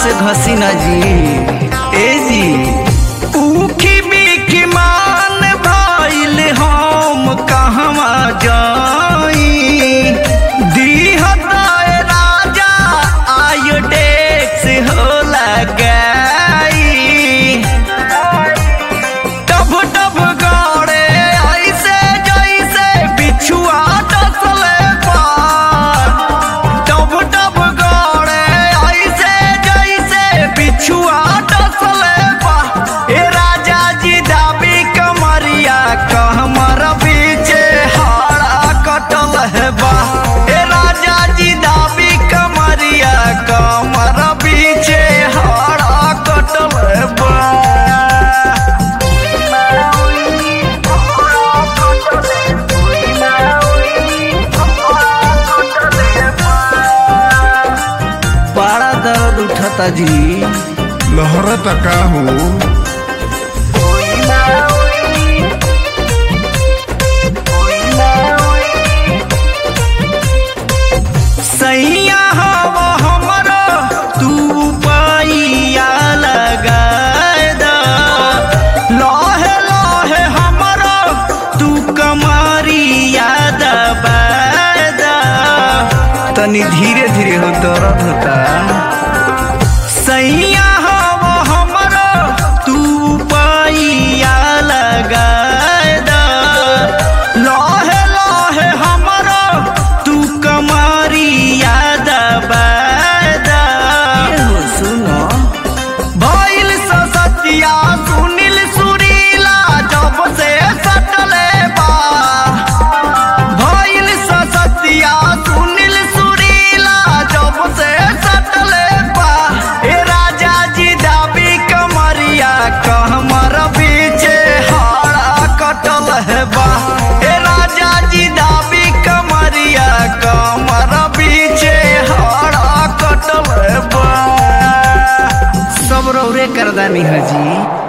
से घसी ना जी ए जी ऊखी बिखी मान भइल हम कहवा जाई दीहताए राजा आयोडेक्स हो लगाई टब टब गाड़े ऐसे जैसे बिछुआ डसले पार टब टब गाड़े ऐसे जैसे बिछुआ डसले पार ए राजा जी दाबी कमरिया कहमर बीचे हाड़ा कटल है बा ए राजा जी दाबी कमरिया कमर बीचे हाड़ा कटल है बा बड़ा दर्द उठता जी लहरता का हो सैया हवा हमरो तू पैया लगाए द लहे लहे हमरो तू कमरिया दबाए द तनी धीरे धीरे हो दर्द होता सैया हवा हमरो तू पैया लगाए द लहे लहे हमरो तू कमरिया दबाए द सुनो भइल ससतिया सुनील सुरीला जब से सटले बा भइल ससतिया सुनील सुरीला जब से सटले बा ए राजा जी दाबी कमरिया कहमर बीचे हाड़ा कटल है बा ए राजा जी दाबी कमरिया कमर बीचे हाड़ा कटल है बा सब रौरे करदानी हजी